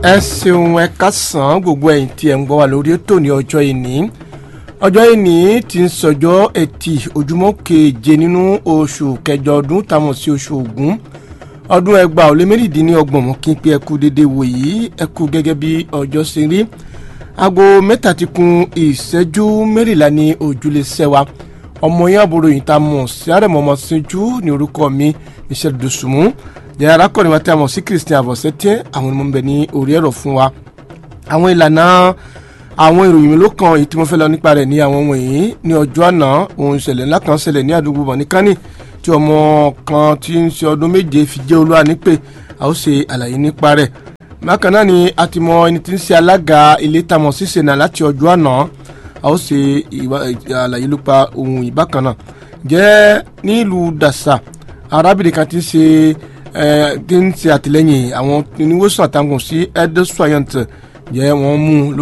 ẹ ṣeun ẹ kásán gbogbo ẹ̀yin tí ẹ ń gbọ́ wá lórí ètò ní ọjọ́ ìní ọjọ́ ìní ti ń sọjọ́ ẹtì ojúmọ́ keje nínú oṣù kẹjọ ọdún táwọn sí oṣù ògún ọdún ẹgbàá ó lé mẹ́rìndínlọ́gbọ̀n mọ́ kí n pé ẹ kú dédé wò yìí ẹ kú gẹ́gẹ́ bí ọjọ́ ṣe rí aago mẹ́ta ti kun ìṣẹ́jú mẹ́rìnlá ní ojúlé sẹ́wà ọmọ yẹn àbúrò yìí tá a mọ̀ sí àrẹ̀mọ́mọ́ síjú ní orúkọ mi Michel Dosunmu jẹ́ arákùnrin wa tí a mọ̀ sí Christian Avosetian àwọn ọmọ bẹ̀ ní orí ẹ̀rọ fún wa àwọn ìlànà àwọn ìròyìn mélòó kan èyí tí mo fẹ́ lọ nípa rẹ̀ ní àwọn wọ̀nyí ní ọjọ́ àná ohun ìṣẹ̀lẹ̀ ńlá kan ṣẹlẹ̀ ní àdúgbò bọ̀nìkánì tí ọmọ kan tí ń ṣe ọdún méje fi jẹ́ olúwa nípè a ó ṣe àlàyé nípa rẹ̀ bákan náà ni a ti mọ ẹni tí ń ṣe alága ilé tamọ̀ ṣíṣe náà láti ọjọ́ àná a ó ṣe àlàyé nípa ohun ìbákan náà jẹ́ nílùú dàṣà arábìnrin kan tí ń ṣe tí ń ṣe àtìlẹ́yìn àwọn oníwòsàn àtàgùn sí edosuayant jẹ́ wọ́n mú